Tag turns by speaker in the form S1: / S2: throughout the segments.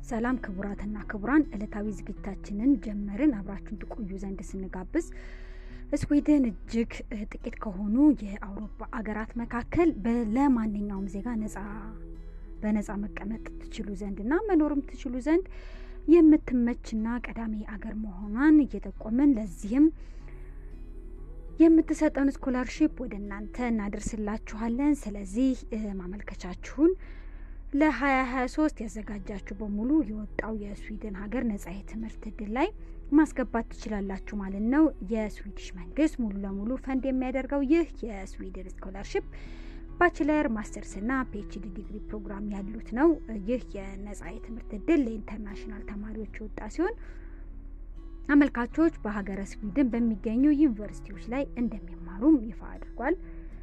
S1: ሰላም ክቡራትና ክቡራን፣ ዕለታዊ ዝግጅታችንን ጀመርን። አብራችሁን ትቆዩ ዘንድ ስንጋብዝ ስዊድን እጅግ ጥቂት ከሆኑ የአውሮፓ አገራት መካከል ለማንኛውም ዜጋ ነጻ በነጻ መቀመጥ ትችሉ ዘንድ እና መኖርም ትችሉ ዘንድ የምትመችና ቀዳሚ አገር መሆኗን እየጠቆምን ለዚህም የምትሰጠውን ስኮላርሺፕ ወደ እናንተ እናደርስላችኋለን። ስለዚህ ማመልከቻችሁን ለ2023 ያዘጋጃችሁ በሙሉ የወጣው የስዊድን ሀገር ነጻ የትምህርት እድል ላይ ማስገባት ትችላላችሁ ማለት ነው። የስዊዲሽ መንግስት ሙሉ ለሙሉ ፈንድ የሚያደርገው ይህ የስዊድን ስኮላርሺፕ ባችለር፣ ማስተርስ እና ፒኤችዲ ዲግሪ ፕሮግራም ያሉት ነው። ይህ የነጻ የትምህርት እድል ለኢንተርናሽናል ተማሪዎች የወጣ ሲሆን አመልካቾች በሀገረ ስዊድን በሚገኙ ዩኒቨርሲቲዎች ላይ እንደሚማሩም ይፋ አድርጓል።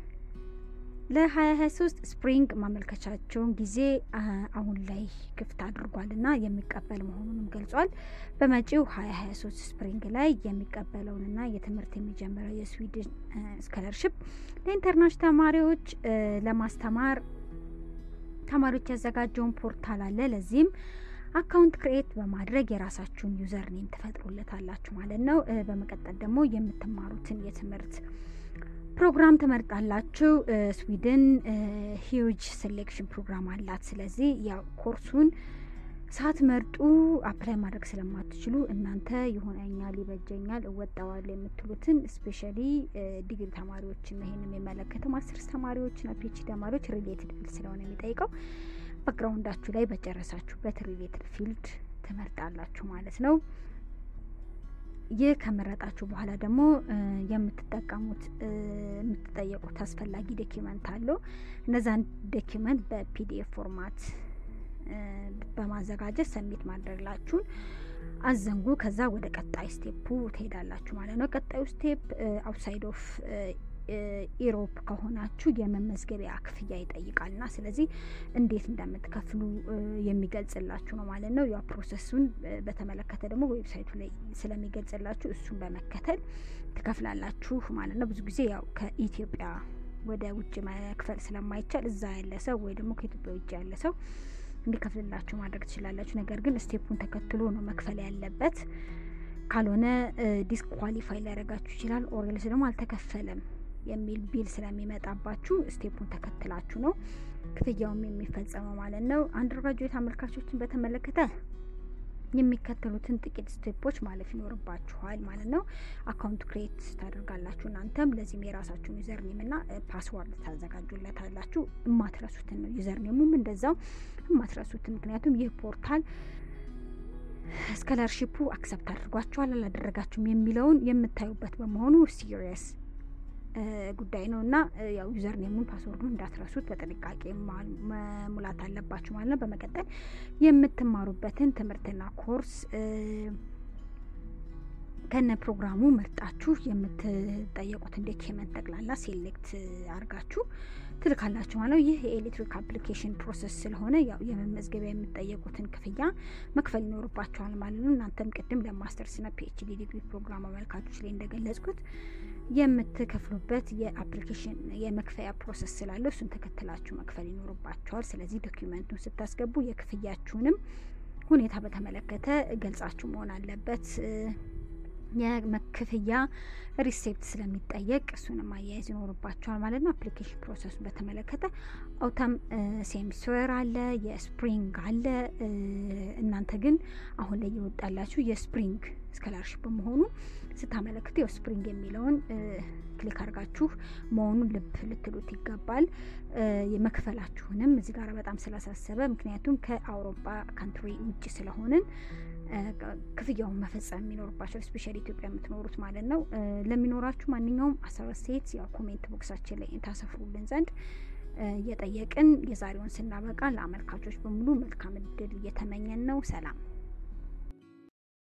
S1: ለ2023 ስፕሪንግ ማመልከቻቸውን ጊዜ አሁን ላይ ክፍት አድርጓል እና የሚቀበል መሆኑንም ገልጿል። በመጪው 2023 ስፕሪንግ ላይ የሚቀበለውንና የትምህርት የሚጀምረው የስዊድን ስኮለርሽፕ ለኢንተርናሽናል ተማሪዎች ለማስተማር ተማሪዎች ያዘጋጀውን ፖርታል አለ። ለዚህም አካውንት ክሬኤት በማድረግ የራሳችሁን ዩዘር ኔም ትፈጥሩለታላችሁ ማለት ነው። በመቀጠል ደግሞ የምትማሩትን የትምህርት ፕሮግራም ትመርጣላችሁ። ስዊድን ሂውጅ ሴሌክሽን ፕሮግራም አላት። ስለዚህ ያው ኮርሱን ሳትመርጡ አፕላይ ማድረግ ስለማትችሉ እናንተ ይሆነኛል፣ ይበጀኛል፣ እወጣዋለሁ የምትሉትን ስፔሻሊ ዲግሪ ተማሪዎችን ነው ይሄን የሚመለከተው። ማስተርስ ተማሪዎችና ፒኤችዲ ተማሪዎች ሪሌትድ ፊልድ ስለሆነ የሚጠይቀው ባክግራውንዳችሁ ላይ በጨረሳችሁበት ሪሌትድ ፊልድ ትመርጣላችሁ ማለት ነው። ይህ ከመረጣችሁ በኋላ ደግሞ የምትጠቀሙት የምትጠየቁት አስፈላጊ ዶኪመንት አለው። እነዛን ዶኪመንት በፒዲኤፍ ፎርማት በማዘጋጀት ሰሚት ማድረግላችሁን አዘንጉ። ከዛ ወደ ቀጣይ ስቴፑ ትሄዳላችሁ ማለት ነው። ቀጣዩ ስቴፕ አውትሳይድ ኦፍ ኢሮፕ ከሆናችሁ የመመዝገቢያ ክፍያ ይጠይቃልና ስለዚህ እንዴት እንደምትከፍሉ የሚገልጽላችሁ ነው ማለት ነው። ያ ፕሮሰሱን በተመለከተ ደግሞ ዌብሳይቱ ላይ ስለሚገልጽላችሁ እሱን በመከተል ትከፍላላችሁ ማለት ነው። ብዙ ጊዜ ያው ከኢትዮጵያ ወደ ውጭ መክፈል ስለማይቻል እዛ ያለ ሰው ወይ ደግሞ ከኢትዮጵያ ውጭ ያለ ሰው እንዲከፍልላችሁ ማድረግ ትችላላችሁ። ነገር ግን ስቴፑን ተከትሎ ነው መክፈል ያለበት። ካልሆነ ዲስኳሊፋይ ሊያደርጋችሁ ይችላል። ኦሬልስ ደግሞ አልተከፈለም የሚል ቢል ስለሚመጣባችሁ ስቴፑን ተከትላችሁ ነው ክፍያውም የሚፈጸመው ማለት ነው። አንደርግራጁዌት አመልካቾችን በተመለከተ የሚከተሉትን ጥቂት ስቴፖች ማለፍ ይኖርባችኋል ማለት ነው። አካውንት ክሬት ታደርጋላችሁ። እናንተም ለዚህም የራሳችሁን ዩዘርኔም እና ፓስዋርድ ታዘጋጁለታላችሁ። የማትረሱትን ነው። ዩዘርኔሙም እንደዛው የማትረሱትን ምክንያቱም ይህ ፖርታል ስኮላርሺፑ አክሰፕት አድርጓችኋል አላደረጋችሁም የሚለውን የምታዩበት በመሆኑ ሲሪየስ ጉዳይ ነው እና ያው ዩዘር ኔሙን ፓስወርዱን እንዳትረሱት በጥንቃቄ መሙላት አለባችሁ ማለት ነው። በመቀጠል የምትማሩበትን ትምህርትና ኮርስ ከነ ፕሮግራሙ መርጣችሁ የምትጠየቁትን ዶኪመንት ጠቅላላ ሴሌክት አድርጋችሁ ትልካላችሁ ማለት ነው። ይህ የኤሌክትሪክ አፕሊኬሽን ፕሮሰስ ስለሆነ ያው የመመዝገቢያ የምትጠየቁትን ክፍያ መክፈል ይኖርባችኋል ማለት ነው። እናንተም ቅድም ለማስተርስና ፒኤችዲ ዲግሪ ፕሮግራም አመልካቾች ላይ እንደገለጽኩት የምትከፍሉበት የአፕሊኬሽን የመክፈያ ፕሮሰስ ስላለው እሱን ተከትላችሁ መክፈል ይኖርባችኋል። ስለዚህ ዶኪመንቱን ስታስገቡ የክፍያችሁንም ሁኔታ በተመለከተ ገልጻችሁ መሆን አለበት። የመክፍያ ሪሴፕት ስለሚጠየቅ እሱንም አያይዝ ይኖርባቸዋል ማለት ነው። አፕሊኬሽን ፕሮሰሱን በተመለከተ አውታም ሴሚስተር አለ፣ የስፕሪንግ አለ። እናንተ ግን አሁን ላይ የወጣላችሁ የስፕሪንግ ስኮላርሽፕ በመሆኑ ስታመለክቱ ያው ስፕሪንግ የሚለውን ክሊክ አድርጋችሁ መሆኑን ልብ ልትሉት ይገባል። የመክፈላችሁንም እዚህ ጋር በጣም ስላሳሰበ ምክንያቱም ከአውሮፓ ካንትሪ ውጭ ስለሆንን ክፍያውን መፈጸም የሚኖርባቸው ስፔሻሊ ኢትዮጵያ የምትኖሩት ማለት ነው። ለሚኖራችሁ ማንኛውም ሀሳብ አስተያየት ያው ኮሜንት ቦክሳችን ላይ ታሰፍሩልን ዘንድ እየጠየቅን የዛሬውን ስናበቃ ለአመልካቾች በሙሉ መልካም እድል እየተመኘን ነው። ሰላም